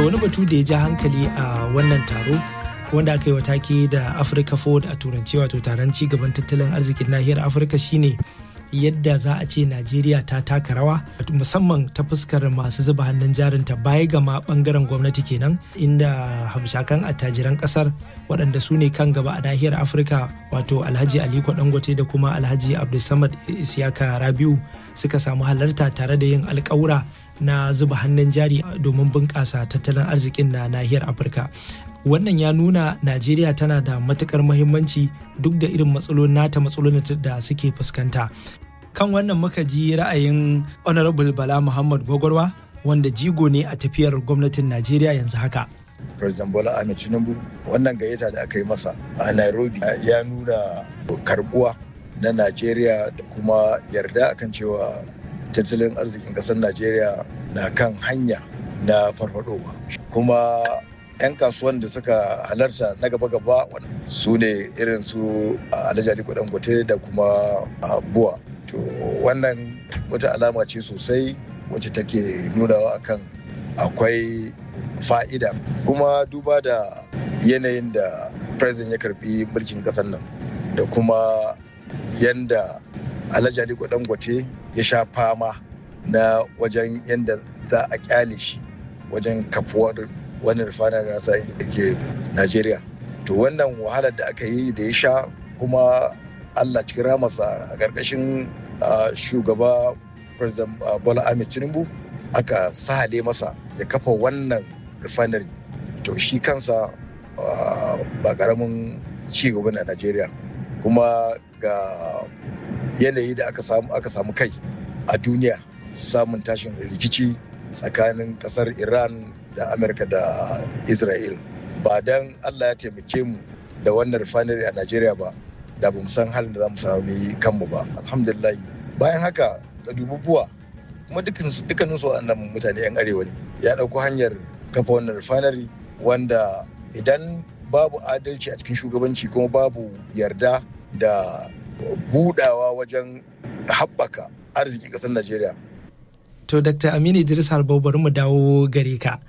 to wani batu da ya ja hankali a wannan taro wanda aka yi wa take da Africa Forward a turanci wato taron ci gaban tattalin arzikin nahiyar Afirka shine yadda za a ce Najeriya ta taka rawa musamman ta fuskar masu zuba hannun jarinta baya ga ma bangaren gwamnati kenan inda hamshakan attajiran kasar waɗanda su ne kan gaba a nahiyar Afirka wato Alhaji Aliko Dangote da kuma Alhaji Abdulsamad Isiyaka Rabiu suka samu halarta tare da yin alƙawura na zuba hannun jari domin bunƙasa tattalin arzikin na nahiyar Afirka. wannan ya nuna najeriya tana da matukar muhimmanci duk da irin matsalolin nata matsalolin da suke fuskanta kan wannan muka ji ra'ayin honorable bala muhammad gwagwarwa wanda jigo ne a tafiyar gwamnatin najeriya yanzu haka president bola ahmed tinubu wannan gayyata da aka yi masa a nairobi ya nuna karbuwa na najeriya da kuma yarda akan cewa tattalin arzikin kasar najeriya na kan hanya na farfadowa kuma 'yan kasuwan da suka halarta na gaba-gaba su ne irin su alhaji aliko dangote da kuma buwa to wannan wata alama ce sosai wacce take nunawa akan akwai fa'ida kuma duba da yanayin da president ya karbi mulkin kasar nan da kuma yanda alhaji aliko dangote ya sha fama na wajen yanda za a kyale shi wajen kafuwar wannan rufanar nasa da ke Najeriya. To wannan wahalar da aka yi da ya sha kuma Allah cikin ramasa a ƙarƙashin shugaba President Bola Ahmed Tinubu aka sahale masa ya kafa wannan refinery. To shi kansa ba ƙaramin ci gaba na Najeriya. Kuma ga yanayi da aka samu kai a duniya samun tashin rikici tsakanin ƙasar Iran da amurka da israel ba don allah ya taimake mu da wannan refinery a najeriya ba da ba mu san halin da za mu sami kanmu ba alhamdulillah bayan haka ka dubi buwa kuma dukkanin su wannan mutane yan arewa ne ya ɗauko hanyar kafa wannan refinery wanda idan babu adalci a cikin shugabanci kuma babu yarda da budawa wajen haɓaka arzikin ƙasar najeriya To Dr. Aminu Idris Harbau bari mu dawo gare ka.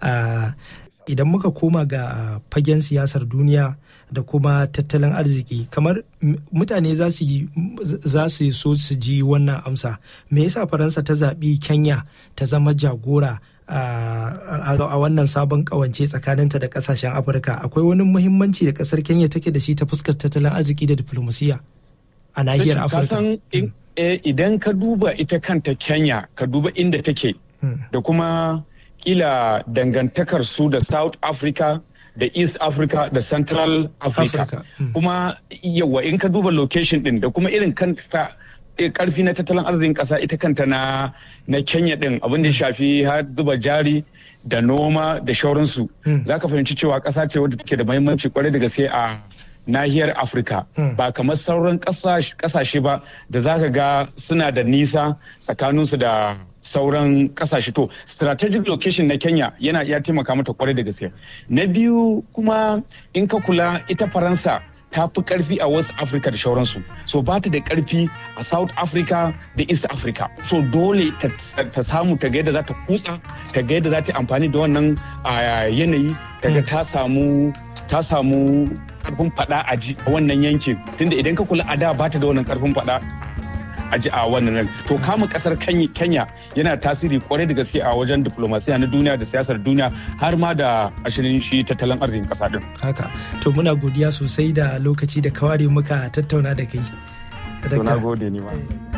Idan muka koma ga fagen siyasar duniya da kuma tattalin arziki kamar mutane za su so su ji wannan amsa. Me yasa Faransa ta zaɓi Kenya ta zama jagora a wannan sabon kawance tsakaninta da kasashen Afirka? Akwai wani muhimmanci da ƙasar Kenya take da shi ta fuskar tattalin arziki da diplomasiya a nahiyar Afirka? idan ka duba ita kanta Kenya ka duba inda take da kuma kila dangantakar su da South Africa da East Africa da Central Africa kuma yawa in ka duba location din da kuma irin kanta karfi na tattalin arzikin kasa ita kanta na na Kenya din abin da ya shafi har zuba jari da noma da shauransu za ka fahimci cewa kasa ce wadda take da mahimmanci kwarai da gaske a nahiyar afirka ba kamar sauran kasashe ba da za ka ga suna da nisa tsakaninsu da sauran kasashe to strategic location na kenya yana iya taimaka mata kwarai da gaske na biyu kuma in ka kula ita faransa ta fi karfi a west africa da shauransu so ba ta da karfi a south africa da east africa so dole ta samu ta ga yadda za ta kutsa ta ga yadda za ta amfani da wannan yanayi ta ga ta samu ta samu karfin fada a ji a wannan yankin tunda idan ka kula a da ba ta da wannan karfin fada a ji a wannan nan to kama kasar kenya yana tasiri kwarai da gaske a wajen diplomasiya na duniya da siyasar duniya har ma da ashirin shi tattalin arzikin kasa din haka to muna godiya sosai da lokaci da kawari muka tattauna da kai to na gode ni ma